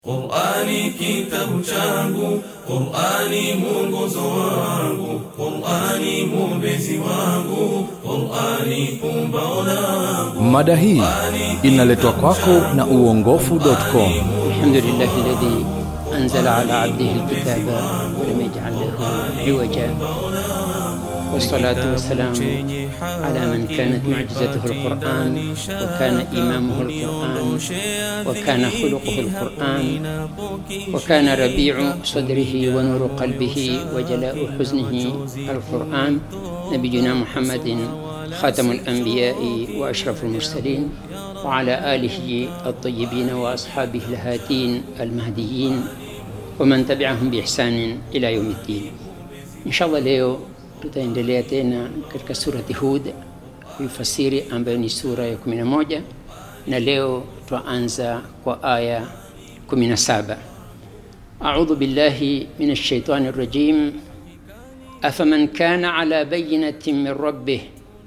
Qur'ani kitabu changu, Qur'ani mwongozo wangu, Qur'ani mwombezi wangu, Qur'ani pumbao langu. Mada hii inaletwa kwako na uongofu.com. الحمد لله الذي أنزل على عبده الكتاب ولم يجعل له عوجا والصلاة والسلام على من كانت معجزته القرآن وكان إمامه القرآن وكان خلقه القرآن وكان ربيع صدره ونور قلبه وجلاء حزنه القرآن نبينا محمد خاتم الأنبياء وأشرف المرسلين وعلى آله الطيبين وأصحابه الهادين المهديين ومن تبعهم بإحسان إلى يوم الدين إن شاء الله leo tutaendelea tena katika surati Hud kuifasiri ambayo ni sura ya 11 na leo twaanza kwa aya 17 أعوذ بالله من الشيطان الرجيم أفمن كان على بينة من ربه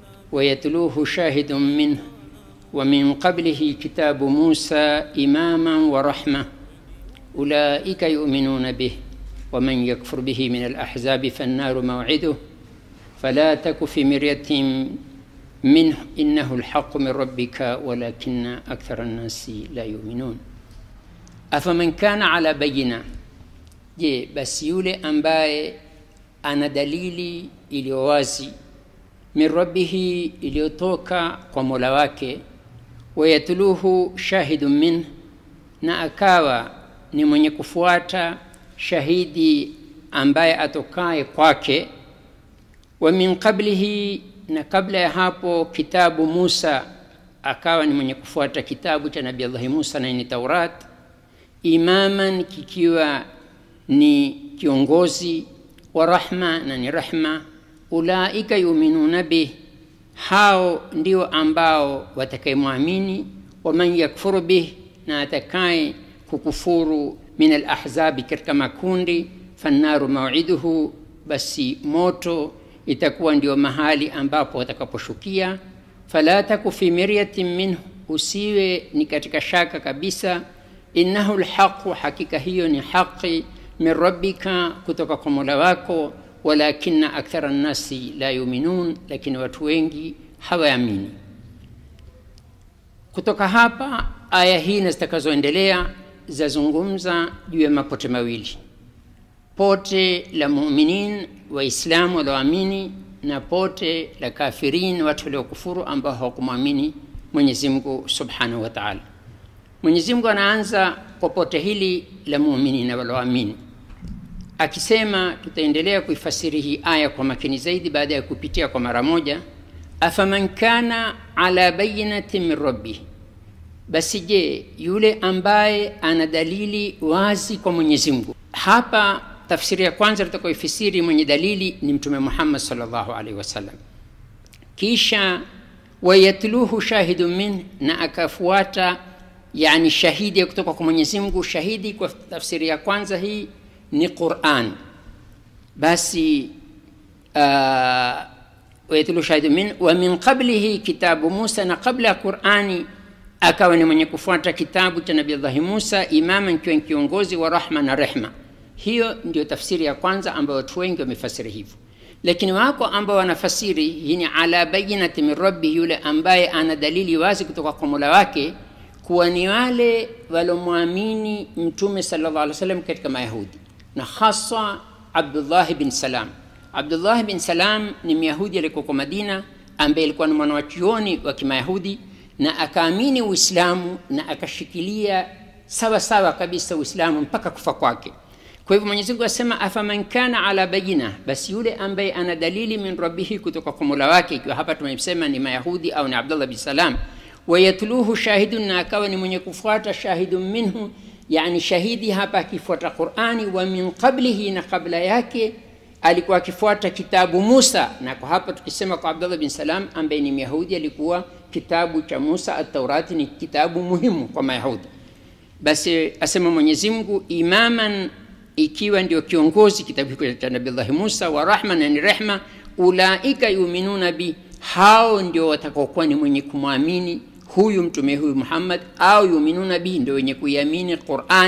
ويتلوه شاهد منه ومن قبله كتاب موسى إماما ورحمة أولئك يؤمنون به ومن يكفر به من الأحزاب فالنار موعده فلا تك في مرية منه إنه الحق من ربك ولكن أكثر الناس لا يؤمنون أفمن كان على بينة je basi yule ambaye ana dalili iliyo wazi min rabbihi iliyotoka kwa mola wake wayatluhu shahidun min na akawa ni mwenye kufuata shahidi ambaye atokaye kwake wa min qablihi na kabla ya hapo kitabu Musa akawa ni mwenye kufuata kitabu cha Nabii Allah Musa na ni Taurat imaman kikiwa ni kiongozi wa rahma na ni rahma ulaika yuminuna bih hao ndio ambao watakayemwamini waman yakfuru bih na atakaye kukufuru min alahzabi katika makundi fannaru mauiduhu basi moto itakuwa ndio mahali ambapo watakaposhukia fala taku fi miryatin minhu usiwe ni katika shaka kabisa innahu lhaqu hakika hiyo ni haqi min rabbika kutoka kwa mola wako walakina akthara nnasi la yuminun lakini watu wengi hawaamini kutoka hapa aya hii na zitakazoendelea zazungumza juu ya mapote mawili pote la muminin waislamu walioamini na pote la kafirin watu waliokufuru ambao hawakumwamini mwenyezi mungu subhanahu wa taala mwenyezi mungu anaanza kwa pote hili la muminina walioamini akisema tutaendelea kuifasiri hii aya kwa makini zaidi baada ya kupitia kwa mara moja afaman kana ala bayinatin min rabbih basi je yule ambaye ana dalili wazi kwa mwenyezi mungu hapa tafsiri ya kwanza tutakaoifisiri mwenye dalili ni mtume muhammad salllahu alaihi wasallam kisha wayatluhu shahidun min na akafuata yani shahidi kutoka kwa mwenyezi mungu shahidi kwa tafsiri ya kwanza hii ni quran basi uh, wayatlu shahidu min wa min qablihi kitabu musa na kabla ya qurani akawa ni mwenye kufuata kitabu cha nabii allahi musa imama ikiwa kiongozi wa rahma na rehma hiyo ndio tafsiri ya kwanza ambayo watu wengi wamefasiri hivyo lakini wako ambao wanafasiri hii ni ala bayinati min rabbi yule ambaye ana dalili wazi kutoka kwa mola wake kuwa ni wale walomwamini mtume sallallahu alaihi wasallam katika mayahudi na hasa abdullahi bin salam abdullahi bin salam ni myahudi aliyekuwa madina ambaye alikuwa ni mwanawachuoni wa kimayahudi na akaamini uislamu na akashikilia sawa sawa kabisa uislamu mpaka kufa kwake kwa hivyo mwenyezi mungu asema afaman kana ala bayina basi yule ambaye ana dalili min rabbihi kutoka kwa mola wake ikiwa hapa tumesema ni mayahudi au ni abdullah bin salam wayatluhu shahidun na akawa ni mwenye kufuata shahidun minhu yani shahidi hapa akifuata qurani wa min qablihi na kabla yake alikuwa akifuata kitabu musa na kwa hapa tukisema kwa abdullah bin salam ambaye ni myahudi alikuwa kitabu cha musa ataurati ni kitabu muhimu kwa mayahudi basi asema mwenyezi mungu imaman ikiwa ndio kiongozi kitabu hicho cha nabillahi musa wa rahma na ni rehma ulaika yuminuna bi hao ndio watakaokuwa ni mwenye kumwamini huyu mtume huyu muhammad au yuminuna bihi ndio wenye kuiamini qurani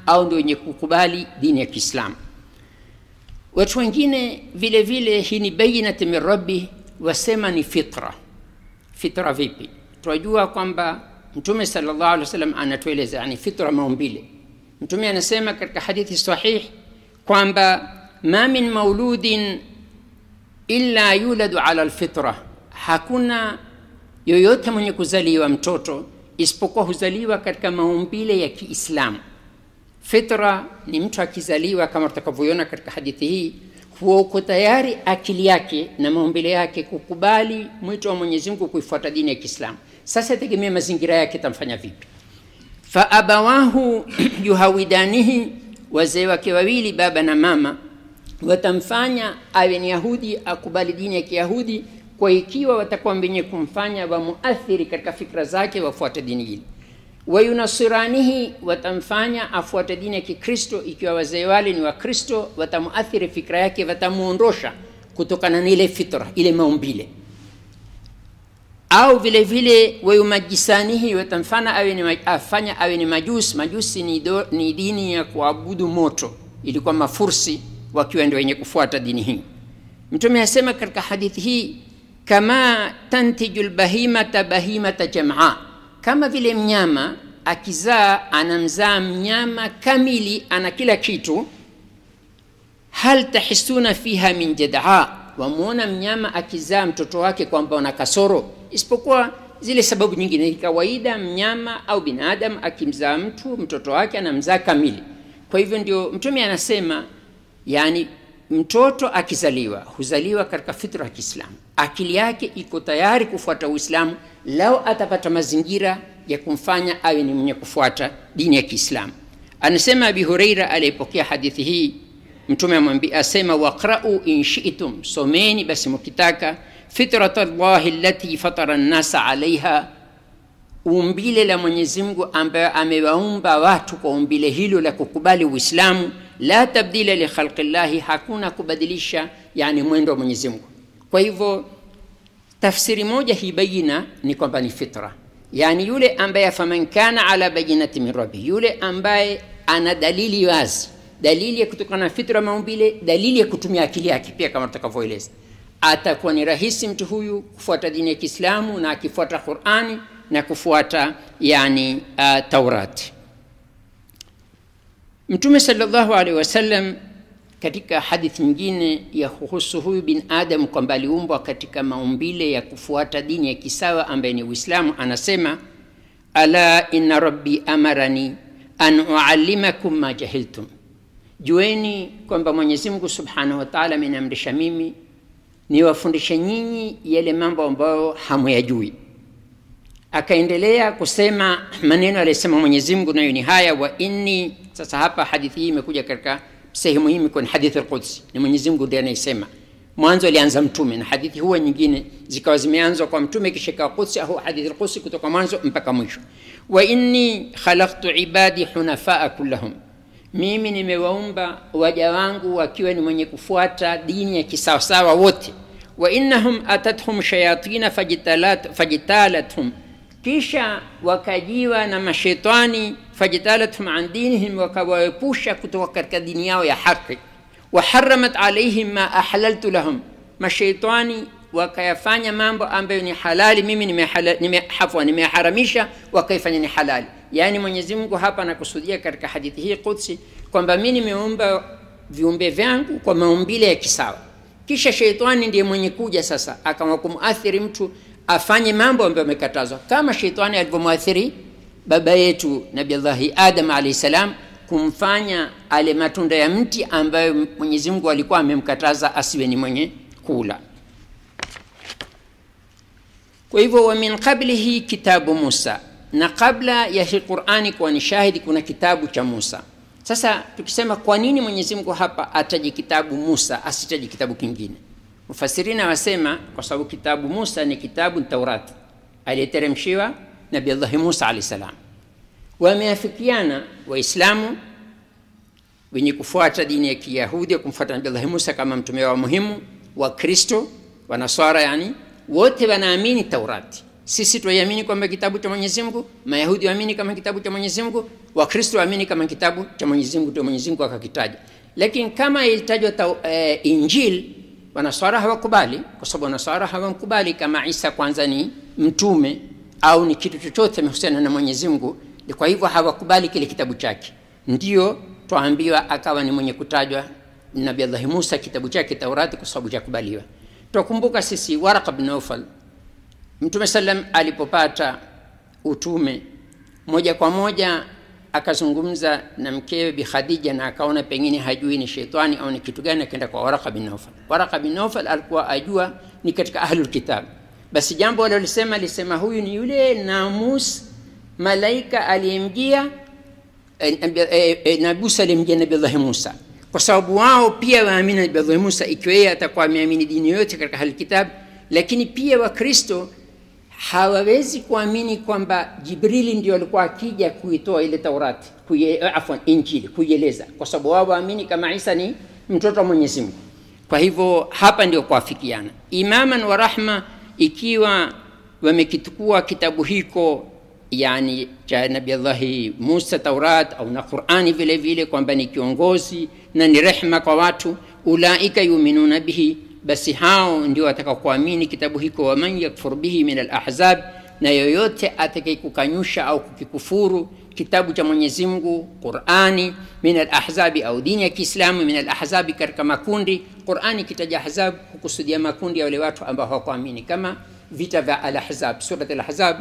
au ndio wenye kukubali dini ya kiislamu watu wengine vile vile hii ni bayinati min rabbi wasema ni fitra fitra vipi tunajua kwamba mtume salllah alih wasallam anatueleza yani fitra maumbile mtume anasema katika hadithi sahih kwamba ma min mauludin illa yuladu ala lfitra hakuna yoyote mwenye kuzaliwa mtoto isipokuwa huzaliwa katika maumbile ya kiislamu fitra ni mtu akizaliwa kama tutakavyoiona katika hadithi hii huwa uko tayari akili yake na maumbile yake kukubali mwito wa mwenyezi mungu kuifuata dini ya kiislamu sasa tegemea mazingira yake tamfanya vipi faabawahu yuhawidanihi wazee wake wawili baba na mama watamfanya awe ni yahudi akubali dini ya kiyahudi kwa ikiwa watakuwa wenye kumfanya wamuathiri katika fikra zake wafuate dini hili wayunasiranihi watamfanya afuate dini ya kikristo ikiwa wazee wale ni wakristo watamuathiri fikra yake watamuondosha kutokana na ile fitra ile maumbile au vile vile wayumajisanihi watamfanya awe ni, afanya awe ni majusi majusi ni, do, ni dini ya kuabudu moto ilikuwa mafursi wakiwa ndio wenye kufuata dini hii mtume asema katika hadithi hii kama tantiju lbahimata bahimata jamaa kama vile mnyama akizaa anamzaa mnyama kamili ana kila kitu hal tahisuna fiha min jadaa wamwona mnyama akizaa mtoto wake kwamba una kasoro isipokuwa zile sababu nyingine kawaida mnyama au binadamu akimzaa mtu mtoto wake anamzaa kamili kwa hivyo ndio mtume anasema yani mtoto akizaliwa huzaliwa katika fitra ya kiislamu akili yake iko tayari kufuata uislamu lao atapata mazingira ya kumfanya awe ni mwenye kufuata dini ya kiislamu anasema abi hureira aliyepokea hadithi hii mtume amwambia asema waqrau in shitum someni basi mkitaka fitrat llahi lati fatara nnasa alaiha umbile la mwenyezi mungu ambayo amewaumba watu kwa umbile hilo la kukubali uislamu la tabdila likhalqi llahi hakuna kubadilisha yani mwendo wa mwenyezi mungu kwa hivyo tafsiri moja hii bayina ni kwamba ni fitra yani yule ambaye faman kana ala bayinati min rabbi yule ambaye ana dalili wazi dalili ya kutokana na fitra maumbile dalili ya kutumia akili yake pia kama tutakavyoeleza atakuwa ni rahisi mtu huyu kufuata dini ya kiislamu na akifuata qurani na kufuata yani uh, taurati mtume salllahu alaihi wasallam katika hadithi nyingine ya kuhusu huyu bin adam kwamba aliumbwa katika maumbile ya kufuata dini ya kisawa ambaye ni uislamu anasema ala inna rabbi amarani an uallimakum ma jahiltum jueni kwamba mwenyezi mungu subhanahu wataala ameniamrisha mimi niwafundishe nyinyi yale mambo ambayo hamuyajui akaendelea kusema maneno aliyosema mwenyezi mungu nayo ni haya wa inni sasa hapa hadithi hii imekuja katika sehemu hii kwenye hadithi alqudsi ni mwenyezi mungu ndiye anayesema mwanzo alianza mtume na hadithi huwa nyingine zikawa zimeanzwa kwa mtume kisha ikawa qudsi au hadithi alqudsi kutoka mwanzo mpaka mwisho wa inni khalaqtu ibadi hunafaa kullahum mimi nimewaumba waja wangu wakiwa ni mwenye kufuata dini ya kisawasawa wote wa innahum atathum shayatina fajitalat, fajitalathum kisha wakajiwa na mashetani fajitalathum an dinihim wakawaepusha kutoka katika dini yao ya haki waharamat alaihim ma ahlaltu lahum masheitani wakayafanya mambo ambayo ni halali mimi nimehafwa nimeharamisha wakaifanya ni halali yaani mwenyezi mungu hapa anakusudia katika hadithi hii qudsi kwamba mi nimeumba viumbe vyangu kwa maumbile ya kisawa kisha sheitani ndiye mwenye kuja sasa akawa kumuathiri mtu afanye mambo ambayo amekatazwa kama sheitani alivyomwathiri baba yetu nabillahi adam alahi salam kumfanya ale matunda ya mti ambayo mwenyezi mungu alikuwa amemkataza asiwe ni mwenye kula kwa hivyo wa min qablihi kitabu musa na kabla ya hii qurani kuwa ni shahidi kuna kitabu cha musa sasa tukisema kwa nini mwenyezi mungu hapa ataji kitabu musa asitaji kitabu kingine mufasirina wasema kwa sababu kitabu musa ni kitabu taurati aliyeteremshiwa nabillahi musa alahi salam wameafikiana waislamu wenye kufuata dini ya kiyahudi ya kumfuata nabillahi musa kama mtume wao muhimu wakristo wanaswara yani wote wanaamini taurati sisi twaiamini kwamba kitabu cha mwenyezi mungu mayahudi waamini kama kitabu cha mwenyezi mungu wakristo waamini kama kitabu cha mwenyezi mungu ndio mwenyezi mungu akakitaja lakini kama ilitajwa e, injil wanaswara hawakubali kwa sababu wanaswara hawamkubali kama isa kwanza ni mtume au ni kitu chochote amehusiana na mwenyezi mungu kwa hivyo hawakubali kile kitabu chake ndio twaambiwa akawa ni mwenye kutajwa nabi allahi musa kitabu chake taurati kwa sababu cha kubaliwa twakumbuka sisi waraka bn naufal mtume salam alipopata utume moja kwa moja akazungumza na mkewe bi khadija na akaona pengine hajui ni sheitani au ni kitu gani akaenda kwa waraka bin naufal waraka bin naufal alikuwa ajua ni katika ahlulkitab basi jambo alilolisema alisema huyu ni yule namus malaika aliyemjia e, e, e, na musa aliyemjia nabillahi musa kwa sababu wao pia waamini nabillahi musa ikiwa yeye atakuwa ameamini dini yoyote katika ahlulkitab lakini pia wakristo hawawezi kuamini kwamba jibrili ndio alikuwa akija kuitoa ile taurati kuye, afwan injili kuieleza kwa sababu wao waamini kama isa ni mtoto wa mwenyezi mungu kwa hivyo hapa ndio kuafikiana imaman wa rahma ikiwa wamekitukua kitabu hiko yani cha nabillahi musa taurat au na qurani vile vile kwamba ni kiongozi na ni rehma kwa watu ulaika yuminuna bihi basi hao ndio watakaokuamini kitabu hiko waman yakfur bihi min alahzab na yoyote atakayekukanyusha au kukikufuru kitabu cha mwenyezi mungu qurani min alahzabi au dini ya kiislamu min alahzabi katika makundi qurani kitaja ahzab hukusudia makundi ya wale watu ambao hawakuamini kama vita vya alahzab surat alahzab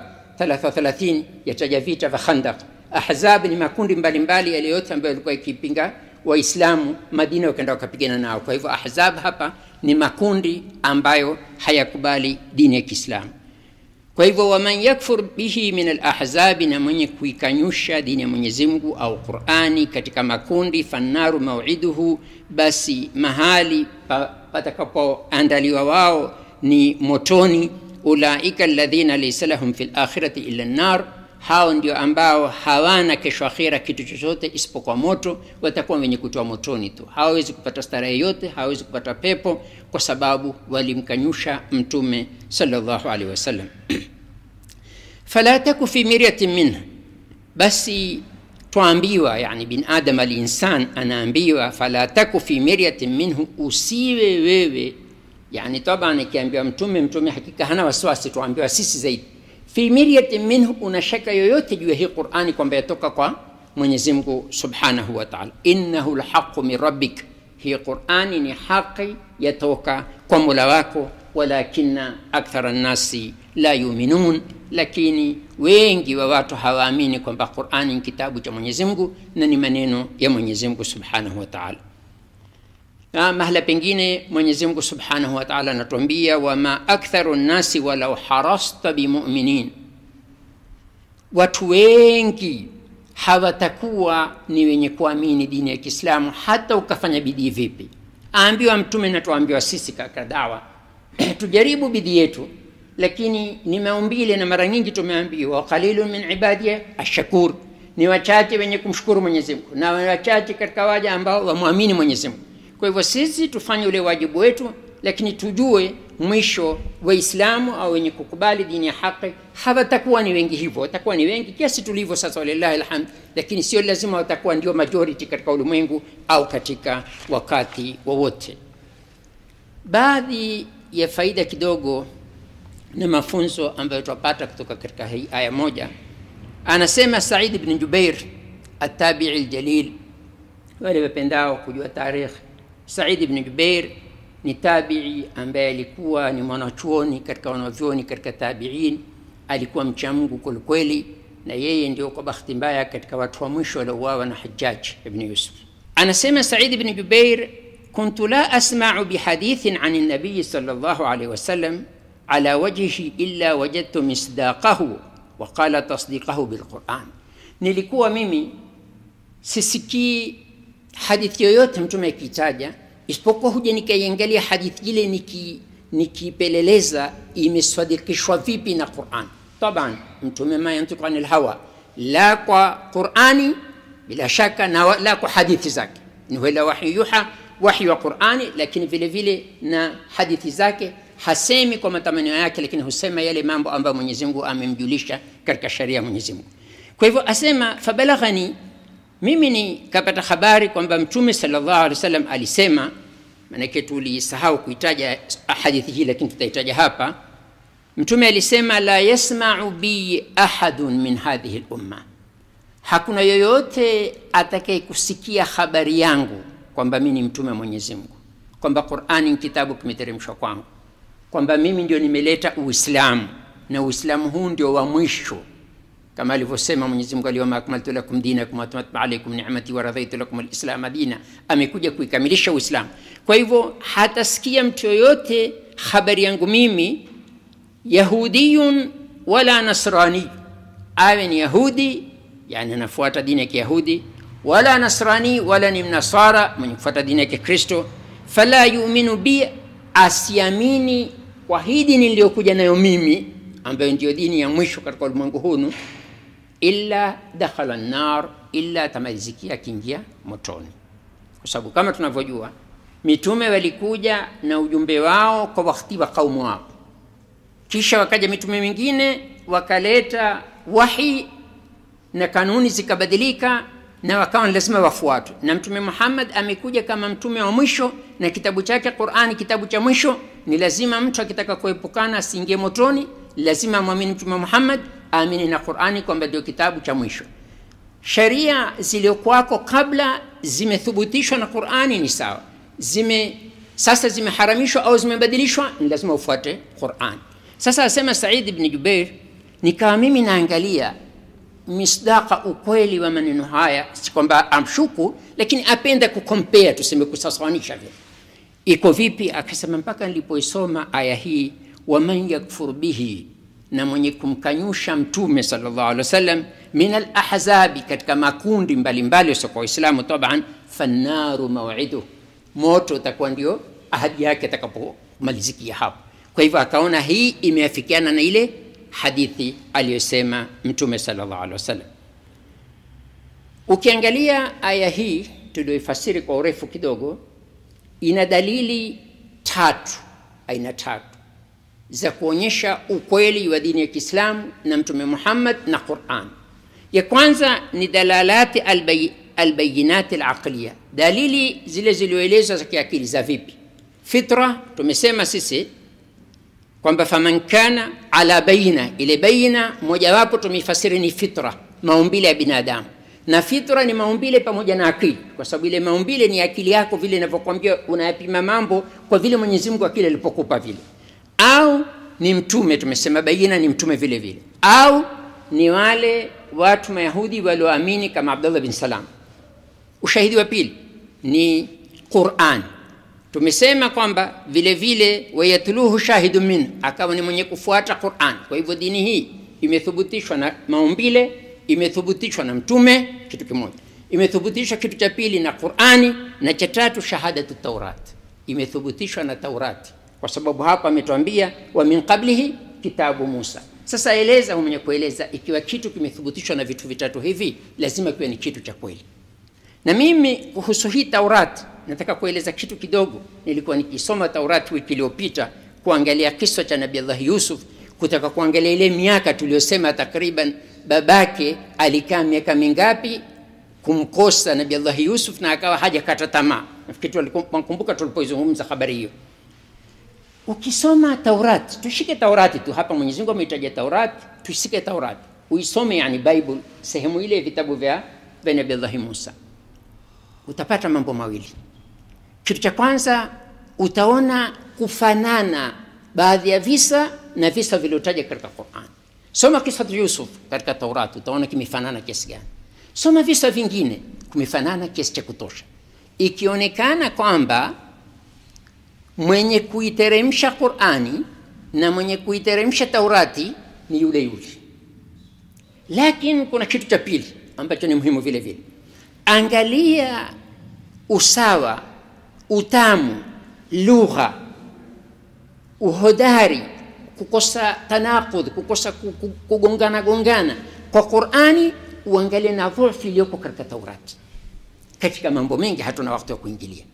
33 yataja vita vya khandaq ahzab ni makundi mbalimbali yale yote ambayo yalikuwa ikipinga waislamu madina wakaenda wakapigana nao kwa hivyo ahzab hapa ni makundi ambayo hayakubali dini ya kiislamu kwa hivyo waman yakfur bihi min alahzabi na mwenye kuikanyusha dini ya mwenyezi mungu au qurani katika makundi fannaru mauiduhu basi mahali pa, patakapoandaliwa wao ni motoni ulaika alladhina laisa lahum fi lakhirati illa nnar hao ndio ambao hawana kesho akhira kitu chochote isipokuwa moto watakuwa wenye kutoa motoni tu hawawezi kupata starehe yote hawawezi kupata pepo kwa sababu walimkanyusha mtume salllahu alehi wasallam fala taku fi miryatin minha basi twaambiwa yani bin adam alinsan anaambiwa fala taku fi miryatin minhu usiwe wewe yani taban ikiambiwa mtume mtume hakika hana wasiwasi twaambiwa sisi zaidi fi miryatin minhu una shaka yoyote juu ya hii qurani kwamba yatoka kwa mwenyezi mungu subhanahu wa taala innahu lhaqu min rabbik hii qurani ni haqi yatoka kwa mola wako walakina akthara nnasi la yuminun lakini wengi wa watu hawaamini kwamba qurani ni kitabu cha mwenyezi mungu na ni maneno ya mwenyezi mungu subhanahu wa taala na mahala pengine mwenyezi mungu subhanahu wa taala anatuambia wama aktharu nnasi walau harasta bimuminin watu wengi hawatakuwa ni wenye kuamini dini ya kiislamu hata ukafanya bidii vipi aambiwa mtume na tuambiwa sisi katika dawa tujaribu bidii yetu lakini ni maumbile na mara nyingi tumeambiwa qalilun min ibadiya ashakur ni wachache wenye kumshukuru mwenyezi mungu na wachache katika waja ambao wamwamini mwenyezi mungu kwa hivyo sisi tufanye ule wajibu wetu lakini tujue mwisho waislamu au wenye kukubali dini ya haqi hawatakuwa ni wengi hivyo watakuwa ni wengi kiasi tulivyo sasa walillahi alhamd lakini sio lazima watakuwa ndio majority katika ulimwengu au katika wakati wowote baadhi ya faida kidogo na mafunzo ambayo tunapata kutoka katika hii aya moja anasema said bn jubair atabii ljalil wale wapendao kujua tarikh said bn jubair ni tabii ambaye alikuwa ni mwanachuoni katika wanavyoni katika tabiin alikuwa mcha mungu kwelikweli na yeye ndio kwa bahati mbaya katika watu wa mwisho waliouawa na hajaj ibn yusuf anasema said bn jubair كنت لا أسمع بحديث عن النبي صلى الله عليه وسلم على وجهه إلا وجدت مصداقه وقال تصديقه بالقرآن nilikuwa mimi sisikii hadithi yoyote mtume akitaja isipokuwa huja nikaiangalia hadithi ile niki nikipeleleza imesadikishwa vipi na quran taban mtume ma yantiku ani lhawa la kwa qurani bila shaka na la kwa hadithi zake ni wala wahyu yuha wahyi wa qurani lakini vile vile na hadithi zake hasemi kwa matamanio yake lakini husema yale mambo ambayo mwenyezi mungu amemjulisha katika sharia ya mwenyezi mungu kwa hivyo asema fabalaghani mimi nikapata habari kwamba mtume salllahu alehi wasallam alisema maanake tulisahau kuitaja hadithi hii lakini tutaitaja hapa mtume alisema la yasmau bi ahadun min hadhihi lumma hakuna yoyote atakayekusikia habari yangu kwamba mi ni mtume wa mwenyezi mungu kwamba qurani ni kitabu kimeteremshwa kwangu kwamba mimi ndio nimeleta uislamu na uislamu huu ndio wa mwisho kama alivyosema mwenyezi mungu alyawma akmaltu lakum dinakum watamatu alaikum nimati waradhaitu lakum lislama dina amekuja kuikamilisha uislamu kwa hivyo hatasikia mtu yoyote habari yangu mimi yahudiyun wala nasrani awe ni yahudi yani anafuata dini ya kiyahudi wala nasrani wala ni mnasara mwenye kufuata dini ya kikristo fala yuminu bi asiamini kwa hii dini niliyokuja nayo mimi ambayo ndio dini ya mwisho katika ulimwengu hunu illa dakhala nar illa atamalizikia akiingia motoni kwa sababu kama tunavyojua mitume walikuja na ujumbe wao kwa wakati wa kaumu wao kisha wakaja mitume mingine wakaleta wahi na kanuni zikabadilika na wakawa lazima wafuatwe na mtume muhammad amekuja kama mtume wa mwisho na kitabu chake qurani kitabu cha mwisho ni lazima mtu akitaka kuepukana asiingie motoni lazima amwamini mtume muhammad aamini na qurani kwamba ndio kitabu cha mwisho sheria ziliokuwako kabla zimethubutishwa na qurani ni sawa zime sasa zimeharamishwa au zimebadilishwa ni lazima ufuate qurani sasa asema said bni jubeir nikawa mimi naangalia misdaqa ukweli wa maneno haya si kwamba amshuku lakini apenda kukompea tuseme kusasanisha vile iko vipi akasema mpaka nilipoisoma aya hii waman yakfur bihi na mwenye kumkanyusha mtume salllah alih wasallam min alahzabi katika makundi mbalimbali wasiokuwa waislamu taban fannaru mauiduh moto utakuwa ndio ahadi yake atakapomalizikia hapo kwa hivyo akaona hii imeafikiana na ile hadithi aliyosema mtume salllah alih wasallam ukiangalia aya hii tulioifasiri kwa urefu kidogo ina dalili tatu aina tatu za kuonyesha ukweli wa dini ya kiislamu na mtume muhammad na quran ya kwanza ni dalalati albay, albayinati alaqliya dalili zile zilioelezwa za kiakili za vipi fitra tumesema sisi kwamba faman kana ala baina ile baina mojawapo tumeifasiri ni fitra maumbile ya binadamu na fitra ni maumbile pamoja na akili kwa sababu ile maumbile ni akili yako vile inavyokwambia unayapima mambo kwa vile mwenyezi mungu akili alipokupa vile au ni mtume tumesema baina ni mtume vile vile au ni wale watu mayahudi walioamini kama abdullah bin salam ushahidi wa pili ni quran tumesema kwamba vile vile wayatluhu shahidu min akawa ni mwenye kufuata quran kwa hivyo dini hii imethubutishwa na maumbile imethubutishwa na mtume kitu kimoja imethubutishwa kitu cha pili na qurani na cha tatu shahadatu taurat imethubutishwa na taurati kwa sababu hapa ametuambia wa min qablihi kitabu musa sasa eleza mwenye kueleza ikiwa kitu kimethubutishwa na vitu vitatu hivi lazima kiwe ni kitu cha kweli na mimi kuhusu hii taurati nataka kueleza kitu kidogo nilikuwa nikisoma taurati wiki iliyopita kuangalia kisa cha nabi allah yusuf kutaka kuangalia ile miaka tuliyosema takriban babake alikaa miaka mingapi kumkosa nabi allah yusuf na akawa hajakata tamaa nafikiri nakumbuka tulipoizungumza habari hiyo ukisoma taurati tushike taurati tu hapa mwenyezi mungu ameitaja taurati tushike taurati uisome yani bible sehemu ile vitabu vya vya nabi allahi musa utapata mambo mawili kitu cha kwanza utaona kufanana baadhi ya visa na visa vilivyotaja katika quran soma kisa yusuf katika taurati utaona kimefanana kiasi gani soma visa vingine kumefanana kiasi cha kutosha ikionekana kwamba mwenye kuiteremsha qurani na mwenye kuiteremsha taurati ni yule yule lakini kuna kitu cha pili ambacho ni muhimu vile vile angalia usawa utamu lugha uhodari kukosa tanaqudh kukosa kugongana gongana kwa qurani uangalie na dhulfi iliyoko katika taurati katika mambo mengi hatuna wakati wa kuingilia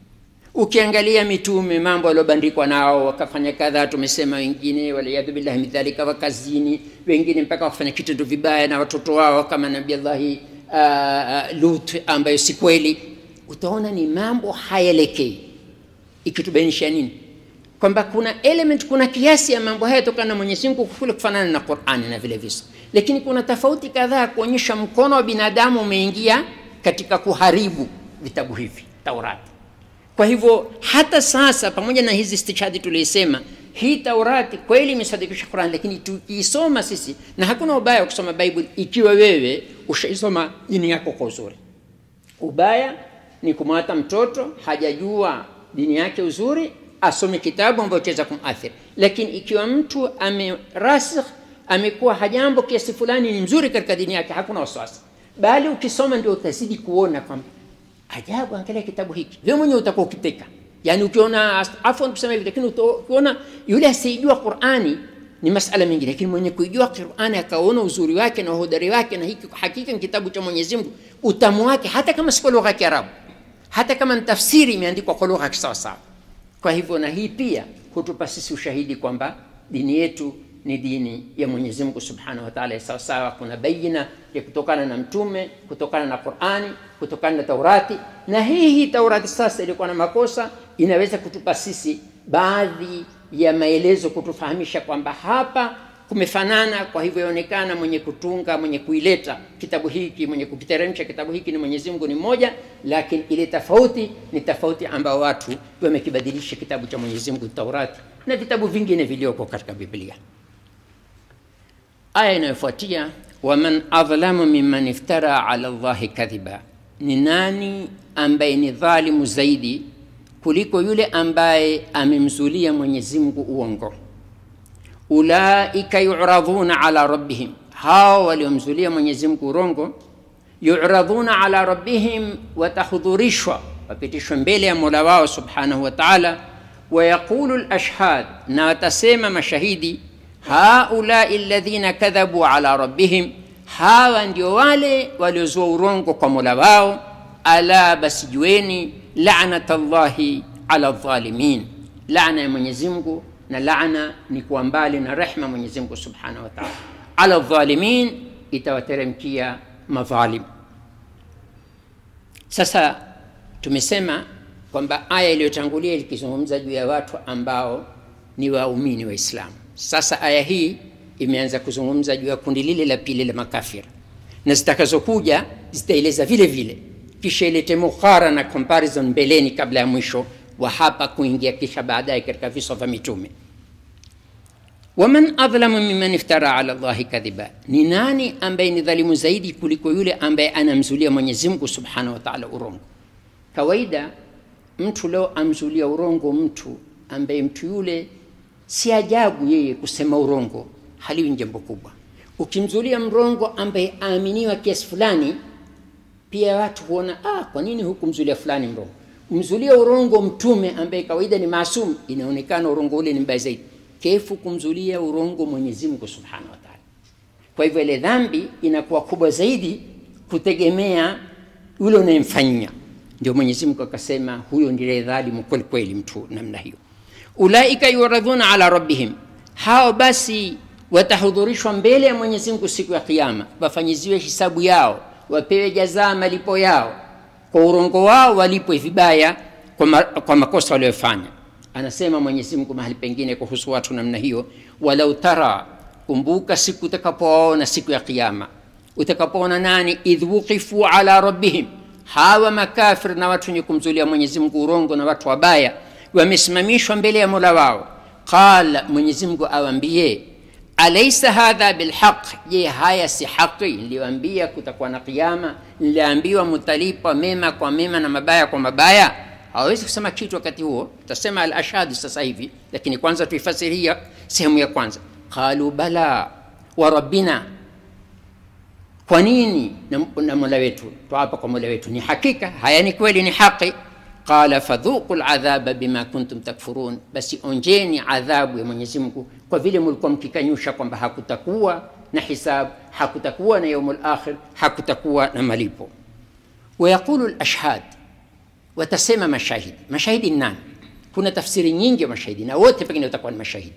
ukiangalia mitume mambo waliobandikwa nao wakafanya kadhaa tumesema wengine waliyadhu billahi min dhalika wakazini wengine mpaka wakafanya kitendo vibaya na watoto wao kama nabiallahi uh, lut ambayo si kweli utaona ni mambo hayaelekei ikitubainisha nini kwamba kuna element kuna kiasi ya mambo haya tokana na mwenyezi mungu kule kufanana na qurani na vile visa lakini kuna tofauti kadhaa kuonyesha mkono wa binadamu umeingia katika kuharibu vitabu hivi taurati kwa hivyo hata sasa pamoja na hizi stishhadi tuliisema hii taurati kweli imesadikisha quran lakini tukiisoma sisi na hakuna ubaya wa kusoma bible ikiwa wewe ushaisoma dini yako kwa uzuri ubaya ni kumwata mtoto hajajua dini yake uzuri asome kitabu ambayo chaweza kumathiri lakini ikiwa mtu amerasikh amekuwa hajambo kiasi fulani ni mzuri katika dini yake hakuna wasiwasi bali ukisoma ndio utazidi kuona kwamba ajabu angalia kitabu hiki wewe mwenyewe utakuwa ukiteka yani ukiona afwan kusema hivi lakini ukiona yule asiyejua qurani ni masala mengine lakini mwenye kuijua qurani akaona uzuri wake na uhodari wake na hiki hakika ni kitabu cha mwenyezi mungu utamu wake hata kama si kwa lugha ya kiarabu hata kama ni tafsiri imeandikwa kwa lugha ya kisawasawa kwa hivyo na hii pia hutupa sisi ushahidi kwamba dini yetu ni dini ya mwenyezi mungu subhanahu wataala sawasawa kuna baina ya kutokana na mtume kutokana na qurani kutokana na taurati na hii hii taurati sasa ilikuwa na makosa inaweza kutupa sisi baadhi ya maelezo kutufahamisha kwamba hapa kumefanana kwa hivyo yaonekana mwenye kutunga mwenye kuileta kitabu hiki mwenye kukiteremsha kitabu hiki ni mwenyezi mungu ni mmoja lakini ile tofauti ni tofauti ambao watu wamekibadilisha kitabu cha mwenyezi mungu taurati na vitabu vingine vilioko katika biblia aya inayofuatia waman adhlamu mimman iftara ala llahi kadhiba ni nani ambaye ni dhalimu zaidi kuliko yule ambaye amemzulia mwenyezi mungu uongo ulaika yuradhuna ala rabbihim hao waliomzulia mwenyezi mungu urongo yuradhuna ala rabbihim watahudhurishwa wapitishwa mbele ya mola wao subhanahu wa taala wayaqulu lashhad na watasema mashahidi haulai ladhina kadhabu ala rabbihim hawa ndio wale waliozua urongo kwa mola wao ala basi jueni lanat llahi ala dhalimin lana ya mwenyezi mungu na laana ni kuwa mbali na rehma mwenyezi mungu subhanahu wa taala ala dhalimin itawateremkia madhalim sasa tumesema kwamba aya iliyotangulia ikizungumza juu ya watu ambao ni waumini waislamu sasa aya hii imeanza kuzungumza juu ya kundi lile la pili la makafira na zitakazokuja zitaeleza vile vile kisha ilete mukhara na comparison mbeleni kabla ya mwisho wa hapa kuingia kisha baadaye katika visa vya mitume waman adhlamu mimman iftara ala llahi kadhiba ni nani ambaye ni dhalimu zaidi kuliko yule ambaye anamzulia mwenyezi mungu subhanahu wa taala urongo kawaida mtu leo amzulia urongo mtu ambaye mtu yule si ajabu yeye kusema urongo haliwi ni jambo kubwa ukimzulia mrongo ambaye aaminiwa kiasi fulani pia watu huona ah, kwa nini hukumzulia fulani mrongo mzulia urongo mtume ambaye kawaida ni maasum inaonekana urongo ule ni mbaya zaidi kefu kumzulia urongo mwenyezi mungu subhanahu wa taala kwa hivyo ile dhambi inakuwa kubwa zaidi kutegemea yule unayemfanyia ndio mwenyezi mungu akasema huyo ndiye dhalimu kweli kweli mtu namna hiyo ulaika yuradhuna ala rabbihim hao basi watahudhurishwa mbele ya mwenyezi mungu siku ya kiama wafanyiziwe hisabu yao wapewe jazaa malipo yao kwa urongo wao walipwe vibaya kwa, ma, kwa makosa waliofanya anasema mwenyezi mungu mahali pengine kuhusu watu namna hiyo walau tara kumbuka siku utakapowaona siku ya kiama utakapoona nani idh wuqifu ala rabbihim hawa makafir na watu wenye kumzulia mwenyezi mungu urongo na watu wabaya wamesimamishwa mbele ya mola wao qala mwenyezi mungu awambie alaisa hadha bilhaq je haya si haqi niliwambia kutakuwa na kiama niliambiwa mutalipwa mema kwa mema na mabaya kwa mabaya hawawezi kusema kitu wakati huo tutasema alashhadu sasa hivi lakini kwanza tuifasiria sehemu ya kwanza qalu bala wa rabbina kwa nini na, na mola wetu twapa kwa mola wetu ni hakika haya ni kweli ni haqi qala fadhuqu ladhaba bima kuntum takfurun basi onjeni adhabu ya mwenyezi mungu kwa vile mlikuwa mkikanyusha kwamba hakutakuwa na hisab hakutakuwa na yaumu lakhir hakutakuwa na malipo wayaqulu lashhad watasema mashahidi mashahidi ni nani kuna tafsiri nyingi ya mashahidi na wote pengine watakuwa ni mashahidi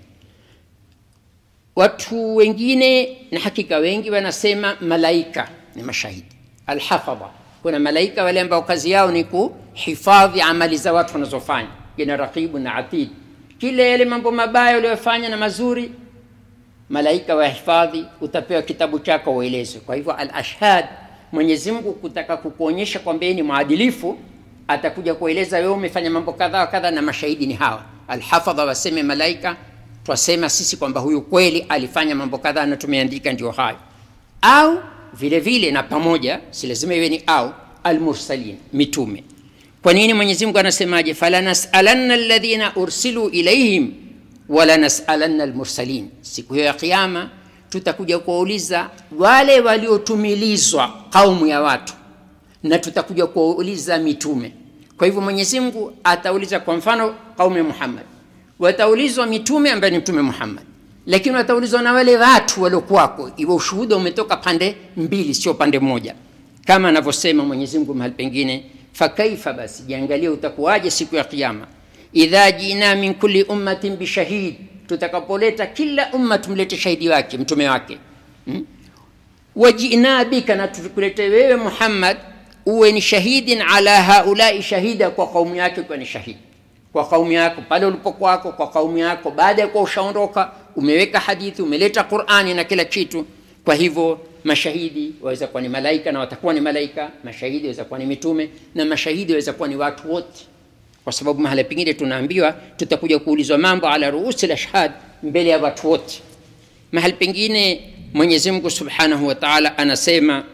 watu wengine na hakika wengi wanasema malaika ni mashahidi alhafadha kuna malaika wale ambao kazi yao ni kuhifadhi amali za watu wanazofanya jina raqibu na atid kila yale mambo mabaya uliyofanya na mazuri malaika wahifadhi utapewa kitabu chako uelezwe kwa hivyo alashhad mwenyezi mungu kutaka kukuonyesha kwamba yeye ni mwadilifu atakuja kueleza wewe umefanya mambo kadha wa kadha na mashahidi ni hawa alhafadha waseme malaika twasema sisi kwamba huyu kweli alifanya mambo kadhaa na tumeandika ndio hayo au vile vile na pamoja si lazima iwe ni au almursalin mitume kwa nini mwenyezi mungu anasemaje falanasalanna alladhina ursilu ilaihim walanasalanna almursalin siku hiyo ya kiama tutakuja kuwauliza wale waliotumilizwa kaumu ya watu na tutakuja kuwauliza mitume kwa hivyo mwenyezi mungu atauliza kwa mfano kaumu ya muhammad wataulizwa mitume ambaye ni mtume muhammad lakini wataulizwa na wale watu waliokuwako iwe ushuhuda umetoka pande mbili sio pande moja kama anavyosema mwenyezi mungu mahali pengine fakaifa basi jiangalie utakuwaje siku ya kiama idha jina min kulli ummatin bishahid tutakapoleta kila umma tumlete shahidi wake mtume wake hmm? wajina bika na tukulete wewe muhammad uwe ni shahidin ala haulai shahida kwa kaumu yake ukiwa ni shahidi kwa kaumu yako pale ulipokwako kwa kaumu yako baada ya kuwa ushaondoka umeweka hadithi umeleta qurani na kila kitu kwa hivyo mashahidi waweza kuwa ni malaika na watakuwa ni malaika mashahidi waweza kuwa ni mitume na mashahidi waweza kuwa ni watu wote kwa sababu mahala pengine tunaambiwa tutakuja kuulizwa mambo ala ruusi lashhad mbele ya watu wote mahali pengine mwenyezi mungu subhanahu wa taala anasema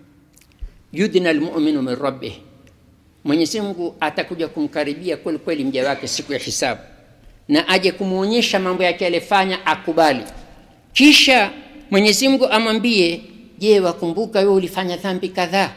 yudna lmuminu min rabbih mwenyezi mungu atakuja kumkaribia kweli kweli mja wake siku ya hisabu na aje kumwonyesha mambo yake alifanya akubali kisha mwenyezi mungu amwambie je wakumbuka wewe ulifanya dhambi kadhaa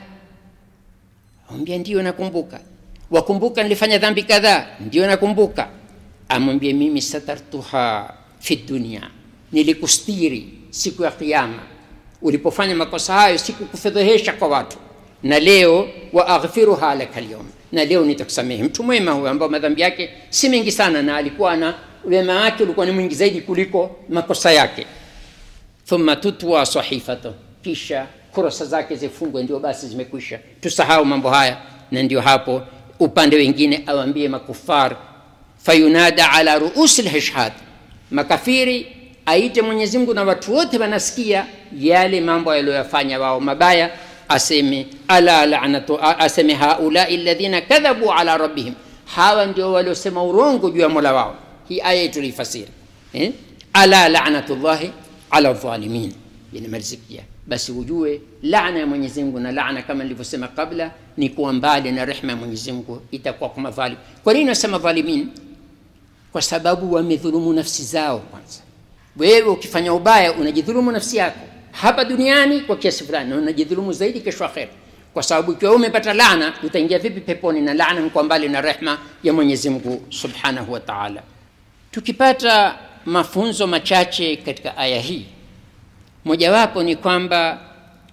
amwambia ndio nakumbuka wakumbuka nilifanya dhambi kadhaa ndio nakumbuka amwambie mimi satartuha fi dunia nilikustiri siku ya kiama ulipofanya makosa hayo sikukufedhehesha kwa watu na leo wa aghfiruha laka lyum na leo nitakusamehe mtu mwema huyo ambao madhambi yake si mengi sana na alikuwa na wema wake ulikuwa ni mwingi zaidi kuliko makosa yake thumma tutwa sahifatu kisha kurasa zake zifungwe ndio basi zimekwisha tusahau mambo haya na ndio hapo upande wengine awambie makufar fayunada ala ruusi lhishhad makafiri aite mwenyezi mungu na watu wote wanasikia yale mambo yaliyoyafanya wao mabaya aseme ala lanatu aseme haulai ladhina kadhabu ala rabbihim hawa ndio waliosema urongo juu ya mola wao hii aya tulifasiri eh? ala lanatullahi ala dhalimin inamalizikia basi ujue laana ya mwenyezi mungu na laana kama nilivyosema kabla ni kuwa mbali na rehma ya mwenyezi mungu itakuwa kwa madhalim kwa nini nasema dhalimin kwa sababu wamedhulumu nafsi zao kwanza wewe ukifanya ubaya unajidhulumu nafsi yako hapa duniani kwa kiasi fulani na unajidhulumu zaidi kesho akhera kwa sababu ikiwa umepata laana utaingia vipi peponi na laana kwa mbali na rehma ya mwenyezi mungu subhanahu wa taala tukipata mafunzo machache katika aya hii mojawapo ni kwamba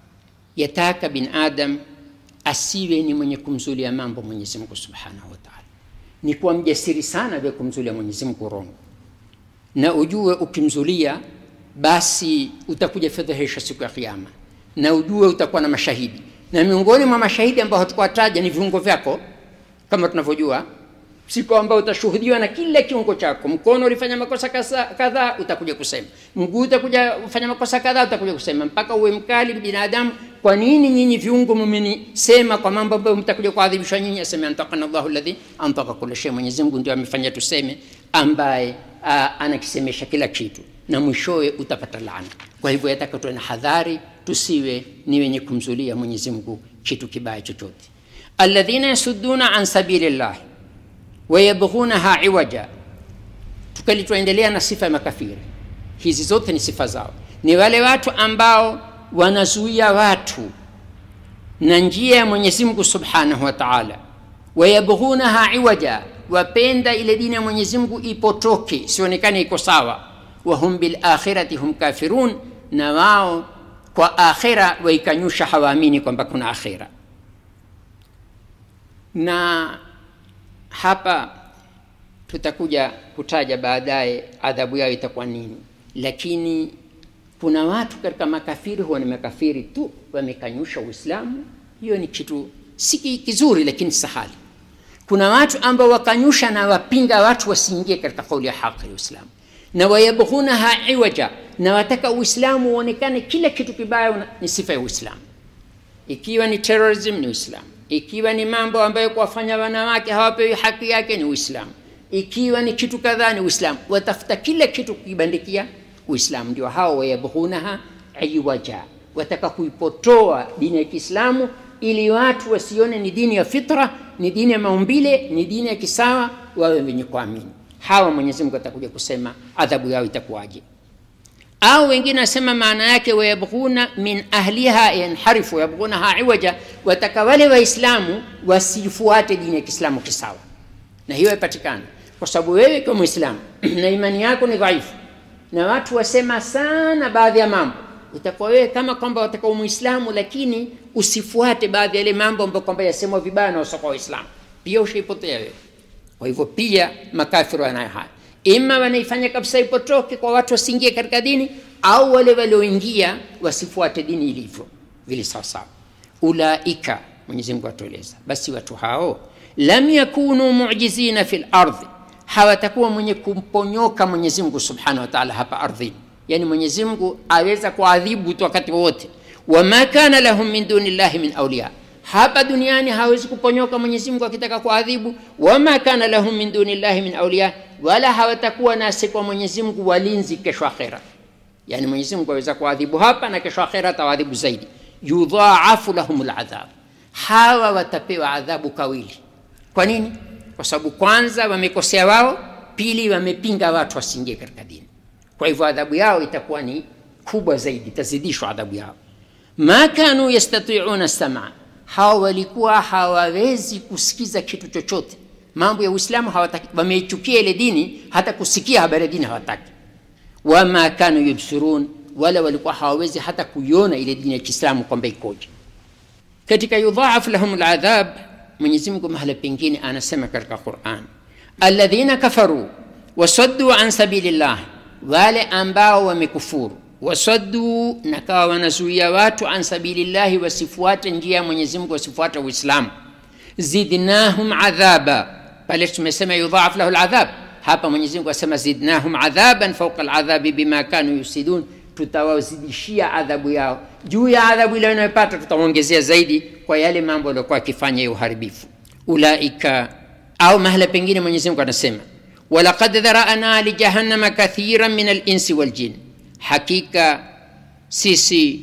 yataka bin adam asiwe ni mwenye kumzulia mambo mwenyezi mungu subhanahu wa taala ni kuwa mjasiri sana vya kumzulia mwenyezi mungu urongo na ujue ukimzulia basi utakuja fedhehesha siku ya kiama na ujue utakuwa na mashahidi na miongoni mwa mashahidi ambao hatukuwataja ni viungo vyako kama tunavyojua siku ambao utashuhudiwa na kila kiungo chako mkono ulifanya makosa kadhaa utakuja kusema mguu utakuja kufanya makosa kadhaa utakuja kusema mpaka uwe mkali binadamu kwa nini nyinyi viungo mmenisema kwa mambo ambayo mtakuja kuadhibishwa nyinyi aseme antakana llahu ladhi antaka kula shay mwenyezi mungu ndio amefanya tuseme ambaye uh, anakisemesha kila kitu na mwishowe utapata laana kwa hivyo yataka tuwe na hadhari tusiwe ni wenye kumzulia mwenyezi mungu kitu kibaya chochote alladhina yasudduna an sabili llahi wayabghunaha iwaja tukali tuendelea na sifa ya makafiri hizi zote ni sifa zao ni wale watu ambao wanazuia watu na njia ya mwenyezi mungu subhanahu wa taala wayabghunaha iwaja wapenda ile dini ya mwenyezi mungu ipotoke isionekane iko sawa wahum bilakhirati hum kafirun na wao kwa akhira waikanyusha hawaamini kwamba kuna akhira na hapa tutakuja kutaja baadaye adhabu yao itakuwa nini lakini kuna watu katika makafiri huwa ni makafiri tu wamekanyusha uislamu hiyo ni kitu si kizuri lakini sahali kuna watu ambao wakanyusha na wapinga watu wasiingie katika kauli ya haki ya uislamu na wayabghunaha iwaja na wataka uislamu uonekane kila kitu kibaya ni sifa ya uislamu ikiwa ni terrorism ni uislamu ikiwa ni mambo ambayo kuwafanya wanawake hawapewi haki yake ni uislamu ikiwa ni kitu kadhaa ni uislamu watafuta kila kitu kukibandikia uislamu ndio hao wayabghunaha iwaja wataka kuipotoa dini ya kiislamu ili watu wasione ni dini ya fitra ni dini ya maumbile ni dini ya kisawa wawe wenye kuamini hawa mwenyezi mungu atakuja kusema adhabu yao itakuwaje au wengine wasema maana yake wayabghuna min ahliha yanharifu wayabghunaha iwaja wataka wale waislamu wasifuate dini ya kiislamu kisawa na hiyo ipatikana kwa sababu wewe kwa mwislamu na imani yako ni dhaifu na watu wasema sana baadhi ya mambo itakuwa wewe kama kwamba wataka muislamu lakini usifuate baadhi ya yale mambo ambayo kwamba yasemwa vibaya na wasoka waislamu pia ushaipotea wewe kwa hivyo pia makafiri wanayo haya ima wanaifanya kabisa ipotoke kwa watu wasiingie katika dini au wale walioingia wasifuate dini ilivyo vile sawasawa ulaika mwenyezi mungu atueleza basi watu hao lam yakunu mujizina fi lardhi hawatakuwa mwenye kumponyoka mwenyezi mungu subhanahu wa taala hapa ardhini yani mwenyezi mungu aweza kuadhibu tu wakati wowote wama kana lahum min duni llahi min auliya hapa duniani hawezi kuponyoka mwenyezi mungu akitaka kuadhibu wama kana lahum min duni llahi min auliya wala hawatakuwa nasi kwa mwenyezi mungu walinzi kesho akhera yani mwenyezi mungu aweza kuadhibu hapa na kesho akhera atawadhibu zaidi yudhaafu lahum ladhab hawa watapewa adhabu kawili kwa nini kwa sababu kwanza wamekosea wao pili wamepinga watu wasiingie katika dini kwa hivyo adhabu yao itakuwa ni kubwa zaidi itazidishwa adhabu yao ma kanu yastatiuna samaa hawa walikuwa hawawezi kusikiza kitu chochote mambo ya uislamu wameichukia ile dini hata kusikia habari ya dini hawataki wama kanu yubsirun wala walikuwa hawawezi hata kuiona ile dini ya kiislamu kwamba ikoje katika yudhaaf lahum ladhab mwenyezi mungu mahala pengine anasema katika quran alladhina kafaru wasaddu an sabilillah wale ambao wamekufuru wasaddu na kawa wanazuia watu an sabilillahi wasifuate njia ya mwenyezi mungu wasifuate uislamu zidnahum adhaba pale tumesema yudhaaf lahu ladhab hapa mwenyezi mungu asema zidnahum adhaban fauqa ladhabi bima kanu yusidun tutawazidishia adhabu yao juu ya adhabu ile wanayopata tutawaongezea zaidi kwa yale mambo waliokuwa akifanya ya uharibifu ulaika au mahala pengine mwenyezi mungu anasema walaqad dharana lijahannama kathiran min alinsi waljin hakika sisi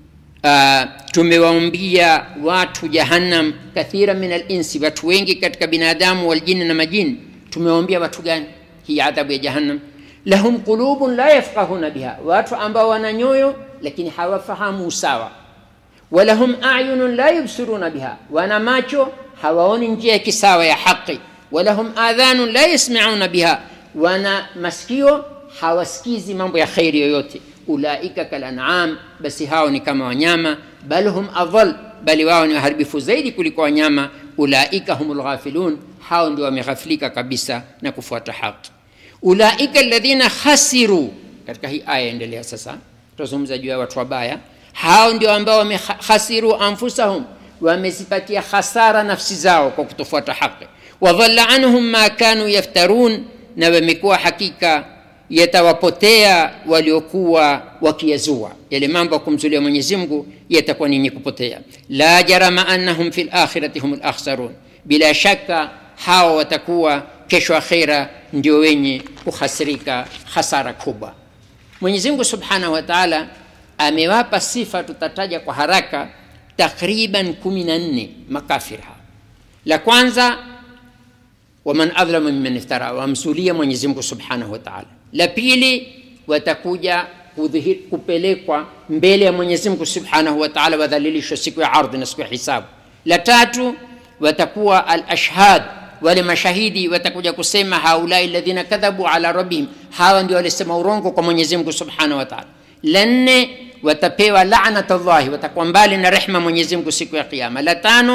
uh, tumewaumbia watu jahannam kathira min alinsi watu wengi katika binadamu waljini na majini tumewaumbia watu gani hii adhabu ya jahannam lahum qulubun la yafqahuna biha watu ambao wana nyoyo lakini hawafahamu usawa walahum ayunun la yubsiruna biha wana macho hawaoni njia ya kisawa ya haqi walahum adhanun la yasmauna biha wana masikio hawasikizi mambo ya kheri yoyote ulaika kalanam basi hao ni kama wanyama bal hum adhal bali wao ni waharibifu zaidi kuliko wanyama ulaika hum lghafilun hao ndio wameghafilika kabisa na kufuata haki ulaika alladhina khasiru katika hii aya endelea sasa tutazungumza juu ya watu wabaya hao ndio ambao wamekhasiru anfusahum wamezipatia khasara nafsi zao kwa kutofuata haki wadhalla anhum ma kanu yaftarun na wamekuwa hakika yatawapotea waliokuwa wakiyazua yale mambo ya kumzulia mwenyezi mungu yatakuwa ninyi kupotea la jarama annahum fi lakhirati hum lakhsarun bila shaka hawa watakuwa kesho akhira ndio wenye kuhasirika hasara kubwa mwenyezi mungu subhanahu wa taala amewapa sifa tutataja kwa haraka takriban kumi na nne makafir hawa la kwanza waman adhlamu mimman iftara wamsulia mwenyezi mungu subhanahu wa taala la pili watakuja kudhihir, kupelekwa mbele ya mwenyezi mungu subhanahu wa taala wadhalilishwa siku ya ardhi na siku ya hisabu la tatu watakuwa alashhad wale mashahidi watakuja kusema haulai ladhina kadhabu ala rabbihim hawa ndio walisema urongo kwa mwenyezi mungu subhanahu wa taala la nne watapewa lanat llahi watakuwa mbali na rehma mwenyezi mungu siku ya kiama la tano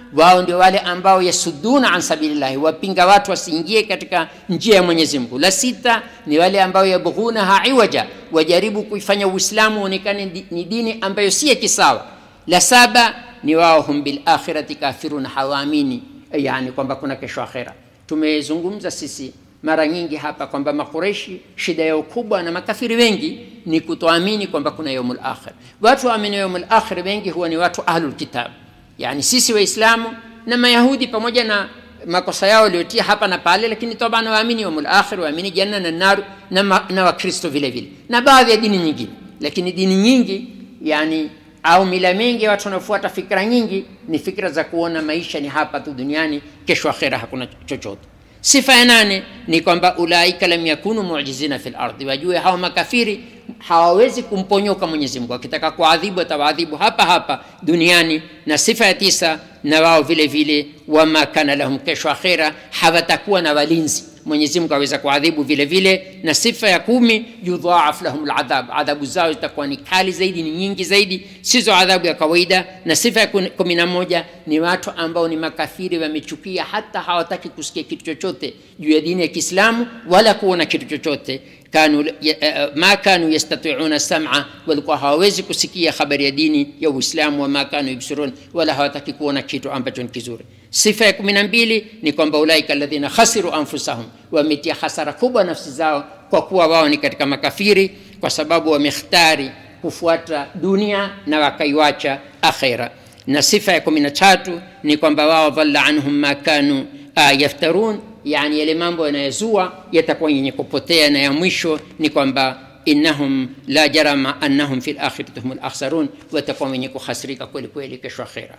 wao ndio wale ambao yasuduna an sabilillahi wapinga watu wasiingie katika njia ya mwenyezi mungu la sita ni wale ambao yabghunaha iwaja wajaribu kuifanya uislamu uonekane di- ni dini ambayo si ya kisawa la saba ni wao hum bilakhirati kafirun hawaamini yani kwamba kuna kesho akhera tumezungumza sisi mara nyingi hapa kwamba makureshi shida yao kubwa na makafiri wengi ni kutoamini kwamba kuna yaumul akhir watu waamini yaumul akhir wengi huwa ni watu ahlul kitab yani sisi waislamu na mayahudi pamoja na makosa yao waliotia hapa na pale lakini taban waamini yaumul akhir waamini janna na naru na, ma, na wakristo vile vile na baadhi ya dini nyingine lakini dini nyingi yani au mila mingi ya watu wanaofuata fikra nyingi ni fikra za kuona maisha ni hapa tu duniani kesho akhera hakuna chochote sifa ya nane ni kwamba ulaika lam yakunu mujizina fi lardi wajue hawa makafiri hawawezi kumponyoka mwenyezi mungu akitaka kuadhibu atawaadhibu hapa hapa duniani na sifa ya tisa na wao vile vile wama kana lahum kesho akhera hawatakuwa na walinzi mwenyezi mungu aweza kuadhibu vile vile na sifa ya kumi yudhaaf lahum ladhab adhabu zao zitakuwa ni kali zaidi ni nyingi zaidi sizo adhabu ya kawaida na sifa ya kun- kumi na moja ni watu ambao ni makafiri wamechukia hata hawataki kusikia kitu chochote juu ya dini ya kiislamu wala kuona kitu chochote kanu ya- eh, ma kanu yastatiuna sama walikuwa hawawezi kusikia habari ya dini ya uislamu wama kanu yubsirun wala hawataki kuona kitu ambacho ni kizuri sifa ya kumi na mbili ni kwamba ulaika alladhina khasiru anfusahum wametia hasara kubwa nafsi zao kwa kuwa wao ni katika makafiri kwa sababu wamekhtari kufuata dunia na wakaiwacha akhira na sifa ya kumi na tatu ni kwamba wao dhalla anhum ma kanu uh, yaftarun yani yale mambo yanayozua yatakuwa yenye kupotea na ya mwisho ni kwamba innahum la jarama annahum fi lakhirati hum lakhsarun watakuwa wenye kuhasirika kweli kweli kesho akhira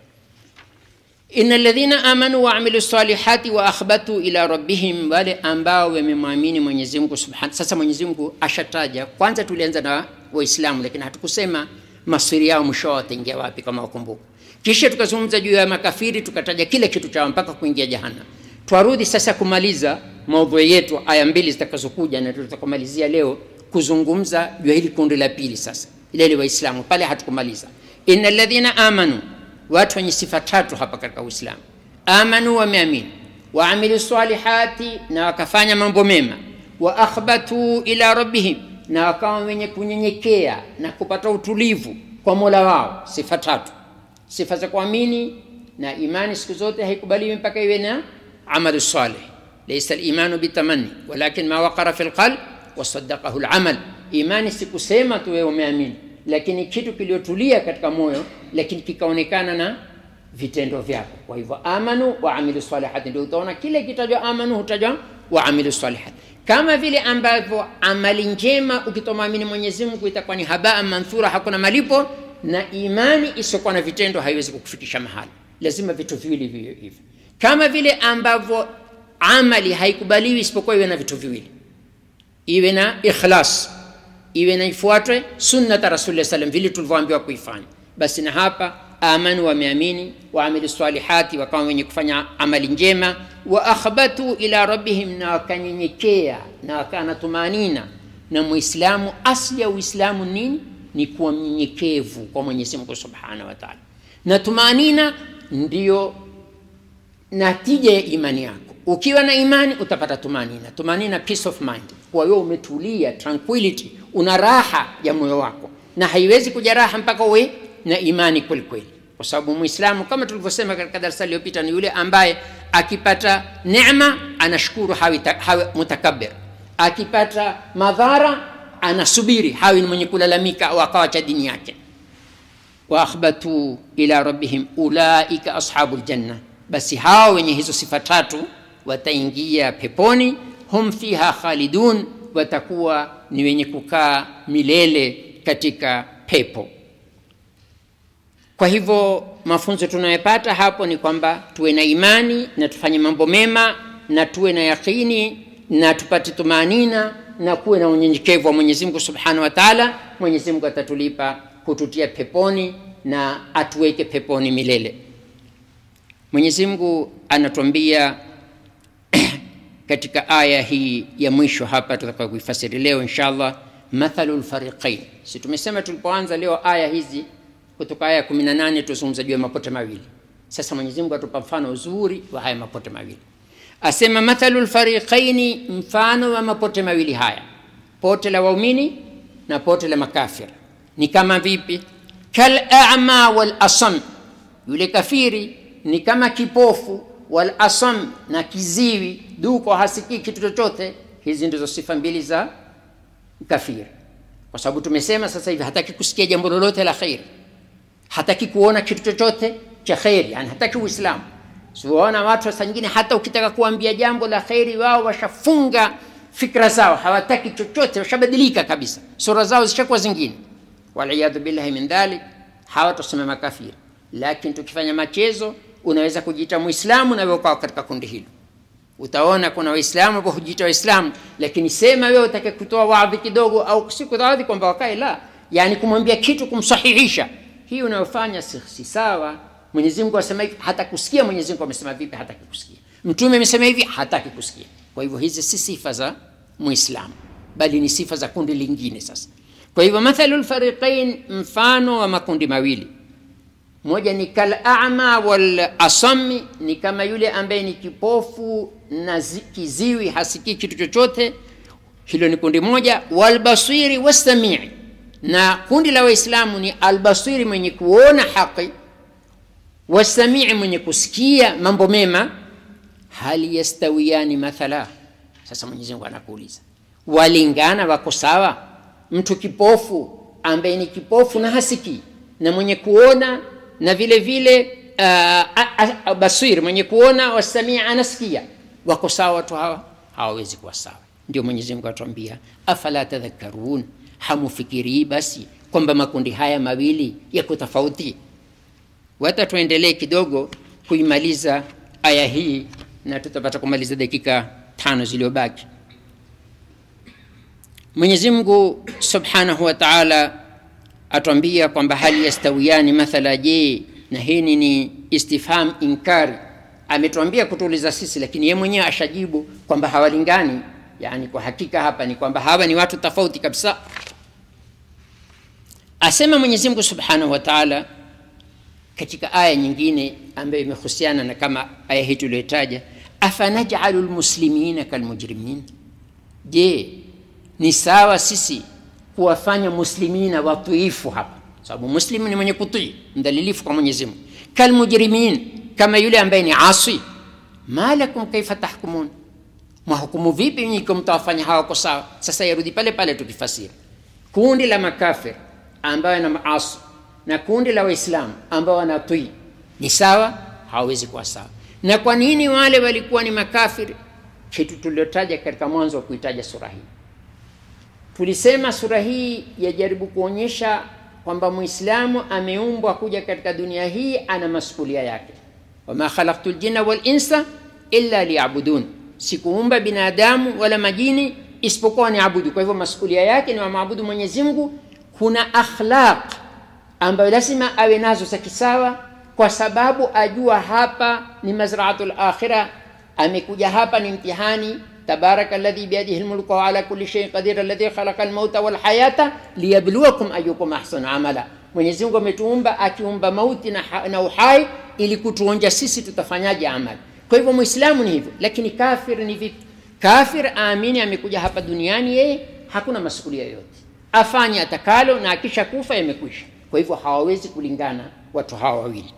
إن الذين آمنوا وعملوا الصالحات وأخبتوا إلى ربهم wale ambao wamemwamini Mwenyezi Mungu Subhanahu. Sasa Mwenyezi Mungu ashataja, kwanza tulianza na Waislamu, lakini hatukusema masiri yao mwisho wataingia wapi, kama wakumbuka. Kisha tukazungumza juu ya makafiri, tukataja kile kitu chao mpaka kuingia jahannam. Twarudi sasa kumaliza maudhui yetu, aya mbili zitakazokuja na tutakomalizia leo kuzungumza juu ya hili kundi la pili. Sasa ile Waislamu pale hatukumaliza, innal ladhina amanu watu wenye sifa tatu hapa katika uislamu amanu wameamini waamilu salihati na wakafanya mambo mema wa akhbatu ila rabbihim na wakawa wenye kunyenyekea na kupata utulivu kwa mola wao sifa tatu sifa za kuamini na imani siku zote haikubaliwi mpaka iwe na amalu salih laisa limanu bitamani walakin ma waqara fi lqalb wasadaqahu lamal imani sikusema tu wewe umeamini lakini kitu kiliotulia katika moyo lakini kikaonekana na vitendo vyako kwa hivyo amanu waamilu salihati ndio utaona kile kitajwa amanu hutajwa waamilu salihati kama vile ambavyo amali njema ukitomwamini mwenyezi mungu itakuwa ni habaa manthura hakuna malipo na imani isiokuwa na vitendo haiwezi kukufikisha mahali lazima vitu viwili viwe hivyo kama vile ambavyo amali haikubaliwi isipokuwa iwe na vitu viwili iwe na ikhlas iwe na ifuatwe sunnata rasulillah salam vile tulivyoambiwa kuifanya basi na hapa amanu wameamini waamilu salihati wakawa wenye kufanya amali njema wa akhbatu ila rabbihim na wakanyenyekea na wakawa na tumanina na muislamu asli ya uislamu nini ni kuwa mnyenyekevu kwa mwenyezi mungu subhanahu wa taala na tumanina ndiyo natija ya imani yako ukiwa na imani utapata tumanina tumanina peace of mind kwa hiyo umetulia tranquility una raha ya moyo wako na haiwezi kuja raha mpaka uwe na imani kweli kweli kwa sababu muislamu kama tulivyosema katika darasa iliyopita ni yule ambaye akipata neema anashukuru hawi, hawi mutakabir akipata madhara anasubiri hawi ni mwenye kulalamika au akawacha dini yake waakhbatu ila rabbihim ulaika ashabu ljanna basi hawa wenye hizo sifa tatu wataingia peponi hum fiha khalidun watakuwa ni wenye kukaa milele katika pepo kwa hivyo mafunzo tunayopata hapo ni kwamba tuwe na imani na tufanye mambo mema na tuwe na yaqini na tupate tumanina na kuwe na unyenyekevu wa mwenyezi mungu subhanahu wa taala mwenyezi mungu atatulipa kututia peponi na atuweke peponi milele mwenyezi mungu anatuambia katika aya hii ya mwisho hapa tutaka kuifasiri leo inshallah mathalu lfariqain si tumesema tulipoanza leo aya hizi kutoka aya kumi na nane tuzungumza juu ya mapote mawili sasa mwenyezi mungu atupa mfano uzuri wa haya mapote mawili asema mathalu lfariqaini mfano wa mapote mawili haya pote la waumini na pote la makafir ni kama vipi kalama walasam yule kafiri ni kama kipofu walasam na kiziwi duko hasikii kitu chochote hizi ndizo sifa mbili za kafiri kwa sababu tumesema sasa hivi hataki kusikia jambo lolote la kheri hataki kuona kitu chochote cha kheri yani hataki uislamu siwaona watu saa nyingine hata ukitaka kuambia jambo la kheri wao washafunga fikra zao hawataki chochote washabadilika kabisa sura zao zishakuwa zingine waliyadhu billahi min dhalik hawa tuseme makafiri lakini tukifanya machezo unaweza kujiita mwislamu na wewe ukawa katika kundi hilo utaona kuna waislamu ambao hujiita waislamu lakini sema wewe utake kutoa wadhi kidogo au si kutoa wadhi kwamba wakae la yani kumwambia kitu kumsahihisha hii unayofanya si, si sawa mwenyezi mungu asema hivi hata kusikia mwenyezi mungu amesema vipi hataki kusikia mtume amesema hivi hataki kusikia kwa hivyo hizi si sifa za muislamu bali ni sifa za kundi lingine sasa kwa hivyo mathalu lfariqain mfano wa makundi mawili moja ni kalama walasami ni kama yule ambaye ni kipofu na zi, kiziwi hasikii kitu chochote hilo ni kundi moja walbasiri wassamii na kundi la waislamu ni albasiri mwenye kuona haqi wasamii mwenye kusikia mambo mema hal yastawiyani mathala sasa mwenyezi mungu anakuuliza walingana wako sawa mtu kipofu ambaye ni kipofu na hasikii na mwenye kuona na vile vile uh, basir mwenye kuona wasamia anasikia wako sawa watu hawa hawawezi kuwa sawa ndio mwenyezi mungu atuambia afala tadhakarun hamufikirii basi kwamba makundi haya mawili yako tofauti wata tuendelee kidogo kuimaliza aya hii na tutapata kumaliza dakika tano zilizobaki mwenyezi mungu subhanahu wa taala atuambia kwamba hali yastawiyani mathala je na hii ni istifham inkari ametuambia kutuuliza sisi lakini ye mwenyewe ashajibu kwamba hawalingani yani kwa hakika hapa ni kwamba hawa ni watu tofauti kabisa asema mwenyezi mungu subhanahu wa taala katika aya nyingine ambayo imehusiana na kama aya hii tuliyotaja afanajalu lmuslimina kalmujrimin je ni sawa sisi kuwafanya muslimina watiifu hapa sababu muslim ni mwenye kutii mdhalilifu kwa mwenyezi mungu kalmujrimin kama yule ambaye ni asi ma lakum kaifa tahkumun mwahukumu vipi nyiko mtawafanya hawako sawa sasa yarudi pale pale tukifasiri kundi la makafir ambayo na maasi na kundi la waislamu ambao wanatii ni sawa hawawezi kuwa sawa na kwa nini wale walikuwa ni makafiri kitu tuliotaja katika mwanzo wa kuitaja sura hii tulisema sura hii yajaribu kuonyesha kwamba mwislamu ameumbwa kuja katika dunia hii ana masukulia yake wama khalaktu ljinna walinsa illa liyabudun sikuumba binadamu wala majini isipokuwa ni abudu kwa hivyo masukulia yake ni wamaabudu mwenyezi mungu kuna akhlaq ambayo lazima awe nazo za kisawa kwa sababu ajua hapa ni mazraatu lakhira amekuja hapa ni mtihani تبارك الذي بيده الملك وعلى كل شيء قدير الذي خلق الموت والحياة ليبلوكم أيكم أحسن عملا Mwenyezi Mungu ametuumba akiumba mauti na, na uhai ili kutuonja sisi tutafanyaje amali. Kwa hivyo Muislamu ni hivyo, lakini kafir ni vipi? Kafir aamini amekuja hapa duniani, yeye hakuna masukulia yoyote, afanye atakalo na akisha kufa yamekwisha. Kwa hivyo hawawezi kulingana watu hawa wawili.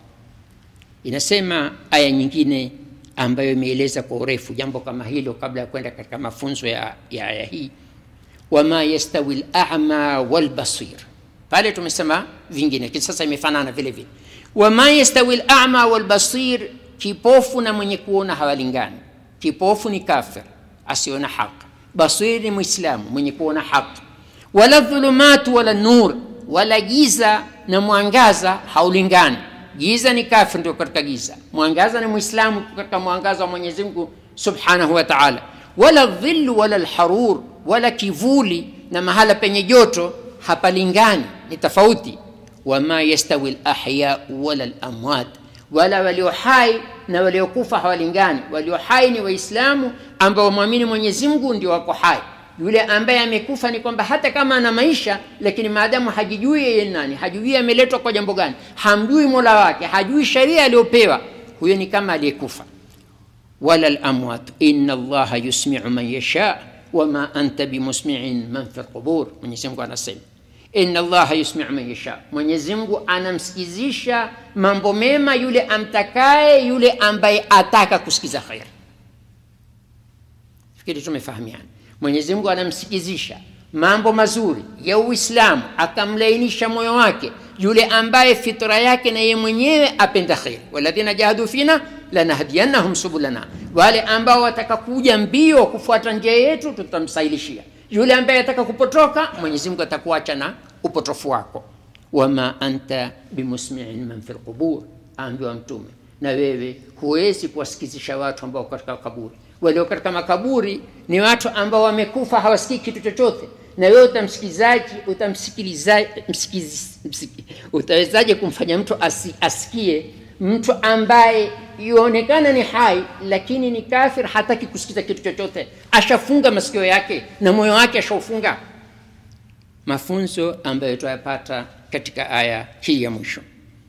Inasema aya nyingine ambayo imeeleza kwa urefu jambo kama hilo kabla ya kwenda katika mafunzo ya, ya aya hii wama yastawi lama walbasir pale tumesema vingine lakini sasa imefanana vile vile wama yastawi lama walbasir kipofu na mwenye kuona hawalingani kipofu ni kafir asiona haq basir ni mwislamu mwenye kuona haq wala dhulumatu wala nur wala giza na mwangaza haulingani giza ni kafir ndio katika giza mwangaza ni mwislamu katika mwangaza wa mwenyezi mungu subhanahu wa taala wala dhilu wala lharur wala kivuli na mahala penye joto hapalingani ni tofauti wama yastawi lahyau wala lamwat wala walio hai na waliokufa hawalingani walio hai ni waislamu ambao wamwamini mwenyezi mungu ndio wako hai yule ambaye amekufa ni kwamba hata kama ana maisha lakini maadamu hajijui yeye ni nani hajui ameletwa kwa jambo gani hamjui mola wake hajui sheria aliyopewa huyo ni kama aliyekufa wala lamwat ina allaha yusmiu man yasha wama anta bimusmiin man fi lqubur mwenyezimungu anasema ina allaha yusmiu man yasha mwenyezimngu anamsikizisha mambo mema yule amtakaye yule ambaye ataka kusikiza kheri fikiri tumefahamiana mwenyezi mungu anamsikizisha mambo mazuri ya uislamu akamlainisha moyo wake yule ambaye fitra yake na yeye mwenyewe apenda kheri waladhina jahadu fina lanahdiyannahum subulana wale ambao wataka kuja mbio kufuata njia yetu tutamsahilishia yule ambaye ataka kupotoka mwenyezi mungu atakuacha na upotofu wako wama anta bimusmiin man fi lqubur aambiwa mtume na wewe huwezi kuwasikizisha watu ambao katika kaburi walio katika makaburi ni watu ambao wamekufa hawasikii kitu chochote na wewe utamsikizaji utamsikilizaji msikizi, msiki, utawezaje kumfanya mtu asi, asikie mtu ambaye yuonekana ni hai lakini ni kafir hataki kusikiza kitu chochote ashafunga masikio yake na moyo wake ashaufunga mafunzo ambayo tuyapata katika aya hii ya mwisho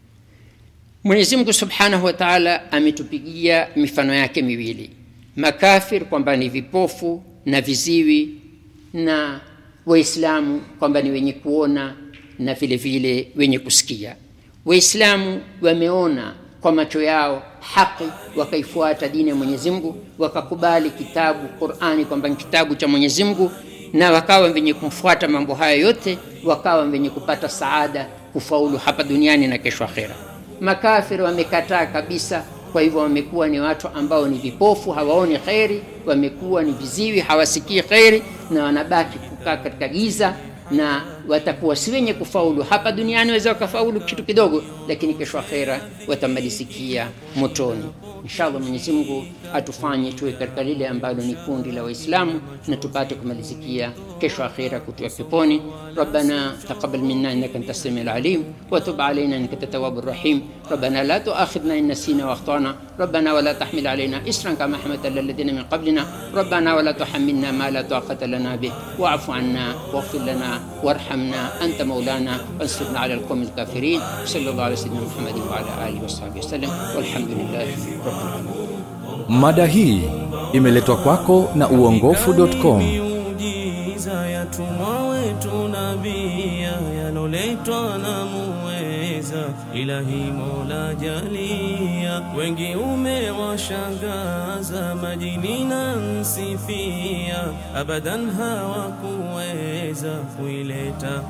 mwenyezi mungu subhanahu wa taala ametupigia mifano yake miwili makafir kwamba ni vipofu na viziwi na waislamu kwamba ni wenye kuona na vile vile wenye kusikia waislamu wameona kwa macho yao haki wakaifuata dini ya mwenyezi mungu wakakubali kitabu qurani kwamba ni kitabu cha mwenyezi mungu na wakawa wenye kumfuata mambo haya yote wakawa wenye kupata saada kufaulu hapa duniani na kesho akhera makafiri wamekataa kabisa kwa hivyo wamekuwa ni watu ambao ni vipofu hawaoni kheri wamekuwa ni viziwi hawasikii kheri na wanabaki kukaa katika giza na watakuwa si wenye kufaulu hapa duniani waweza wakafaulu kitu kidogo lakini kesho akhera watamalizikia motoni inshallah mwenyezi mungu atufanye tuwe katika lile ambalo ni kundi la waislamu na tupate kumalizikia kesho akhera kutua peponi ربنا تقبل منا انك انت السميع العليم وتب علينا انك انت التواب الرحيم ربنا لا تؤاخذنا ان نسينا واخطانا ربنا ولا تحمل علينا اسرا كما حملت على الذين من قبلنا ربنا ولا تحملنا ما لا طاقه لنا به واعف عنا واغفر لنا وارحمنا انت مولانا وانصرنا على القوم الكافرين صلى الله على سيدنا محمد وعلى اله وصحبه وسلم والحمد لله رب العالمين mada hii imeletwa kwako na uongofu.com miujiza yatumwa wetu nabia yaloletwa na muweza ilahi mola jalia wengi umewashangaza majini na nsifia abadan hawakuweza kuileta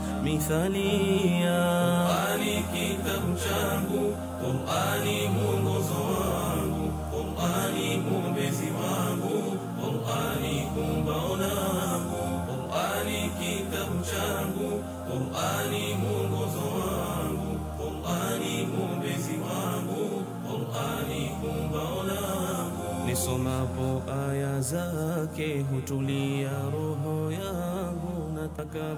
mithalia Qur'ani kitabu changu Qur'ani mwongozo wangu Qur'ani mwombezi wangu Qur'ani kumbao langu Qur'ani kitabu changu Qur'ani mwongozo wangu Qur'ani mwombezi wangu Qur'ani kumbao langu nisomapo aya zake hutulia roho yangu nataka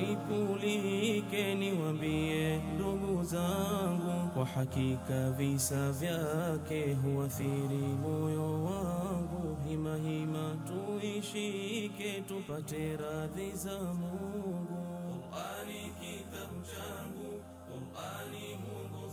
munikulike niwambie ndugu zangu kwa hakika visa vyake huathiri moyo wangu hima hima tuishike tupate radhi za Mungu Qur'ani kitabu changu Qur'ani Mungu